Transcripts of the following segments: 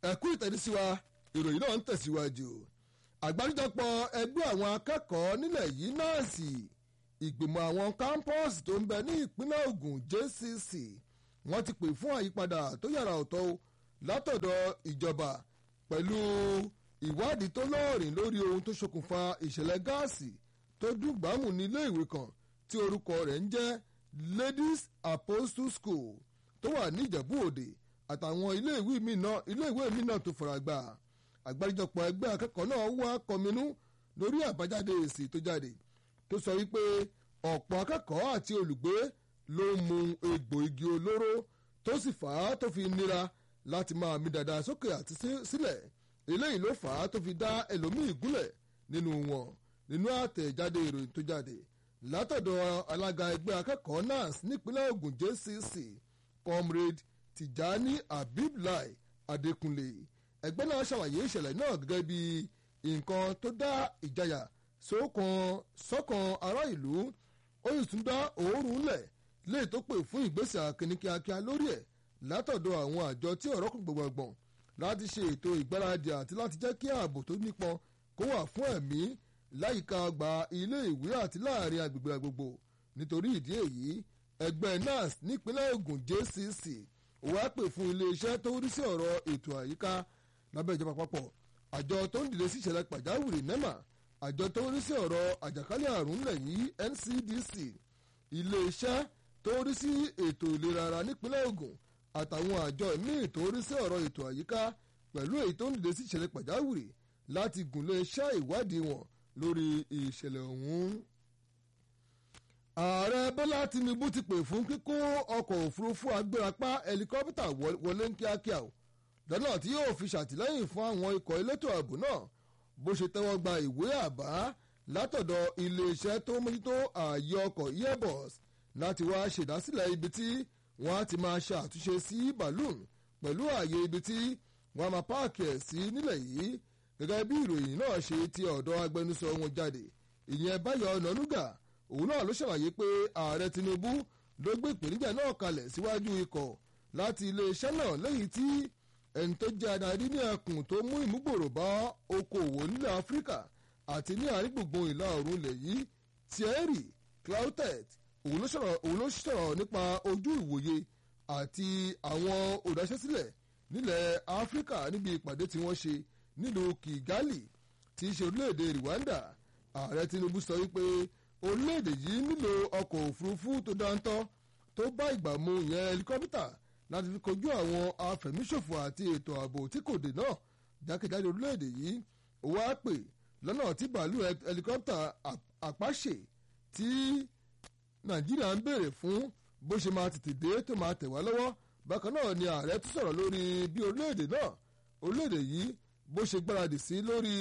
ẹ̀kú ìtẹ̀síwá ìròyìn náà ń tẹ̀síwájú àgbáríjọpọ̀ ẹgbẹ́ àwọn akẹ́kọ̀ọ́ nílẹ̀ yìí náàsì ìgbìmọ̀ àwọn campus tó ń bẹ ní ìpínlẹ̀ Ògùn JCC wọ́n ti pè fún àyípadà tó yàrá ọ̀tọ̀ látọ̀dọ̀ ìjọba pẹ̀lú ìwádìí tó lọ́ọ̀rìn lórí ohun tó ṣokùnfà ìṣẹ̀lẹ̀ gáàsì tó dùgbàmù ní ilé ìwé kan tí orúkọ rẹ̀ ń jẹ́ Ladies Apostle School tó wà ní Ìjẹ̀bú Òde àtàwọn iléèwé mi náà tó fara gbà àgbáríjọpọ̀ ẹgbẹ́ akẹ́kọ̀ọ́ náà wá kọminú lórí àbájáde èsì tó jáde tó sọ wípé ọ̀pọ̀ akẹ́kọ̀ọ́ àti olùgbé ló ń mu egbò igi olóró tó sì fà á tó fi nira láti máa mi dàda sókè àti sílẹ̀ eléyìí ló fà á tó fi dá ẹlòmíì gúnlẹ̀ nínú wọn nínú àtẹ̀jáde ìròyìn tó jáde látọ̀dọ̀ alága ẹgbẹ́ akẹ́kọ̀ọ́ NANS nípínlẹ̀ Ògùn JCC comrade Tijani Abiblai Adékúnlé ẹgbẹ́ náà ṣàlàyé ìṣẹ̀lẹ̀ náà gẹ́gẹ́ bí nǹkan tó dá ìjayà sọ́kàn ará ìlú ó sì tún dá òórùn lẹ̀ léè tó pè fún ìgbésẹ̀ akínní kíákíá lórí ẹ̀ látọ̀dọ̀ àwọn àjọ tí ọ̀rọ̀ kún gbọ̀ngbọ̀n láti ṣe ètò ìgbáradì àti láti jẹ́ kí ààbò tó nípọn kó wà fún ẹ̀mí láyìíká ọgbà ilé ìwé àti láàrin agbègbè àgbègbè nítorí ìdí èyí ẹgbẹ́ NANS nípínlẹ̀ Ògùn JCC wàá pè fún iléeṣẹ́ tó rí sí ọ̀rọ̀ ètò àyíká lábẹ́ ìjọba àpapọ̀ àjọ tó ń dìde sí ìṣẹ̀lẹ̀ pàjáwìrì NEMA àjọ tó ń rí sí ọ̀rọ̀ àjàkálẹ̀ àrùn ńlẹ̀ yìí NCDC iléeṣẹ́ tó ń rí sí ètò ìlera ara nípínlẹ̀ Ògùn àtàwọn àjọ míì tó ń rí sí ọ̀rọ̀ ètò àyíká pẹ̀lú èyí tó ń dìde sí ìṣẹ̀lẹ̀ pàjáwìrì láti gùnlé iṣẹ́ ìwádìí wọn lórí ìṣẹ̀lẹ̀ ọ̀hún. ààrẹ Bọ́lá Tinubu ti pè fún kíkó ọkọ̀ òfurufú agbérapá ẹlikọ́pítà wọlé ní kíákíá o lọ́nà tí yóò fi ṣàtìlẹ́yìn fún àwọn ikọ̀ elétò ààbò náà bó ṣe tẹ́wọ́ gba ìwé àbá látọ̀dọ̀ iléeṣẹ́ tó mójútó ààyè ọkọ̀ airbus láti wá ṣèdásílẹ̀ ibi tí wọ́n á ti máa ṣe àtúnṣe sí balloon pẹ̀lú ààyè ibi tí wọ́n á máa páàkì ẹ̀ sí nílẹ̀ yìí gẹ́gẹ́ bí ìròyìn náà ṣe ti ọ̀dọ̀ agbẹnusọ wọn jáde ìyẹn Báyọ̀ Ọ̀nànúgà òun náà ló ṣàlàyé pé ààrẹ Tinubu ló gbé ìpèníjà náà kalẹ̀ síwájú ikọ̀ láti iléeṣẹ́ náà lẹ́yìn tí ẹni tó jẹ́ adarí ní ẹkùn tó mú ìmúgbòrò bá okòòwò nílẹ̀ áfíríkà àti ní àárín gbùngbùn ìlà oòrùn ilẹ̀ yìí Thierry Cloutet òun ló sọ̀rọ̀ nípa ojú ìwòye àti àwọn olùdáṣẹ́sílẹ̀ nílẹ̀ áfíríkà níbi ìpàdé tí wọ́n ṣe nílùú Kigali tí í ṣe orílẹ̀-èdè Rwanda ààrẹ Tinubu sọ wípé orílẹ̀-èdè yìí nílò ọkọ̀ òfurufú tó dáńtọ́ tó bá ìgbà mu ìyẹn helicopter láti fi kojú àwọn afẹ̀míṣòfò àti ètò ààbò tí kò dé náà jákèjádò orílẹ̀-èdè yìí ó wá pè lọ́nà tí bàálù ẹlikọ́pítà àpáṣe tí nàìjíríà ń béèrè fún bó ṣe máa tètè dé tó máa tẹ̀ wá lọ́wọ́ bákan náà ni ààrẹ tún sọ̀rọ̀ lórí bí orílẹ̀-èdè náà orílẹ̀-èdè yìí bó ṣe gbáradì sí lórí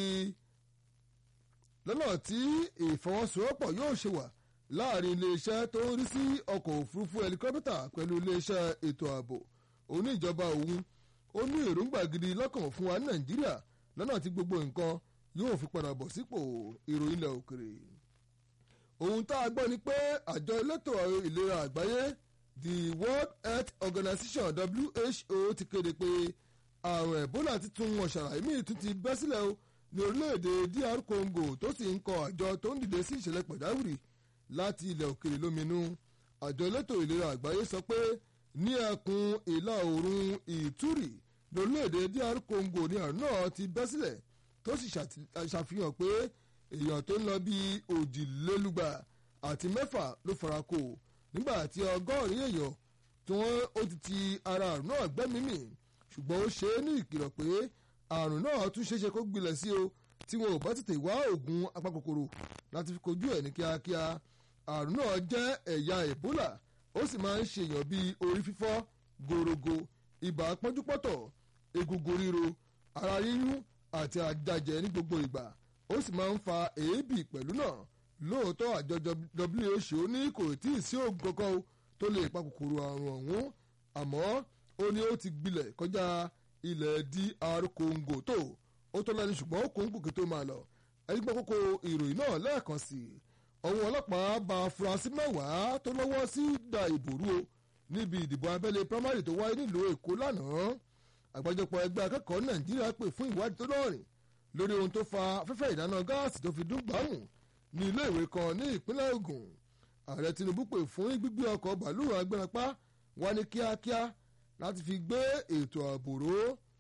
lọ́nà tí ìfọwọ́sowọ́pọ̀ yóò ṣe wà láàrin iléeṣẹ́ tó ń rí sí ọkọ̀ òfurufú ẹlikọ́pítà pẹ̀lú iléeṣẹ́ ètò ààbò òní ìjọba òun ó ní èròǹgbà gidi lọ́kàn fún wa ní nàìjíríà lọ́nà tí gbogbo nǹkan yóò fi padà bọ̀ sípò ìròyìn ilẹ̀ òkèrè. ohun tá a gbọ́ ni pé àjọ elétò ìlera àgbáyé the world health organization who ti kéde pé àrùn ebola titun wọn ṣàlàyé míì tún ti bẹ́ sílẹ̀ o ní orílẹ̀-èdè dr congo tó sì ń kọ àjọ tó ń dìde sí ìṣẹ̀lẹ̀ pàjáwìrì láti ilẹ̀ òkèrè lóminú àjọ elétò ìlera àgbáyé sọ pé ní ẹkùn ìlà oòrùn ìtúrì lórílẹ̀‐èdè dr congo ní àrùn náà ti bẹ́ sílẹ̀ tó sì ṣàfihàn pé èèyàn tó ń lọ bí òjìlélúgba àti mẹ́fà ló fara kó nígbà tí ọgọ́rin èèyàn tí wọ́n ó ti ti ara àrùn náà gbẹ́mímì ṣùgbọ́n ó ṣe é ní ìkìlọ̀ pé àrùn náà tún ṣeéṣe kó gbilẹ̀ sí o tí wọn ò bá tètè wá oògùn apakòkòrò láti fi kojú ẹ̀ ní kíákíá àrùn náà jẹ́ ẹ̀yà ebola ó sì máa ń ṣèyàn bíi orí fífọ́ gorogo ibà pọ́njúpọ́tọ̀ egungun ríro ara yíyún àti àjàjẹ ní gbogbo ìgbà ó sì máa ń fa èébì pẹ̀lú náà lóòótọ́ àjọ WHO ní kò tí ì sí oògùn kankan tó lè pa kòkòrò àrùn ọ̀hún àmọ́ ó ní ó ti gbilẹ̀ kọjá ilẹ̀ DR Congo tó ó tó lẹ́nu ṣùgbọ́n ó kún gòkè tó máa lọ ẹni gbọ́ kókó ìròyìn náà lẹ́ẹ̀kan sí i ọ̀hún ọlọ́pàá bá afurasí mẹ́wàá tó lọ́wọ́ sí da ìbò rú o níbi ìdìbò abẹ́lé primary tó wáyé nílùú èkó lánàá àgbájọpọ̀ ẹgbẹ́ akẹ́kọ̀ọ́ nàìjíríà pè fún ìwádìí tó lọ́rìn lórí ohun tó fa afẹ́fẹ́ ìdáná gáàsì tó fi dún gbàmù ní ilé ìwé kan ní ìpínlẹ̀ Ògùn ààrẹ Tinubu pè fún gbígbé ọkọ̀ bàálù agbẹ́rapá wá ní kíákíá láti fi gbé ètò ààbò ró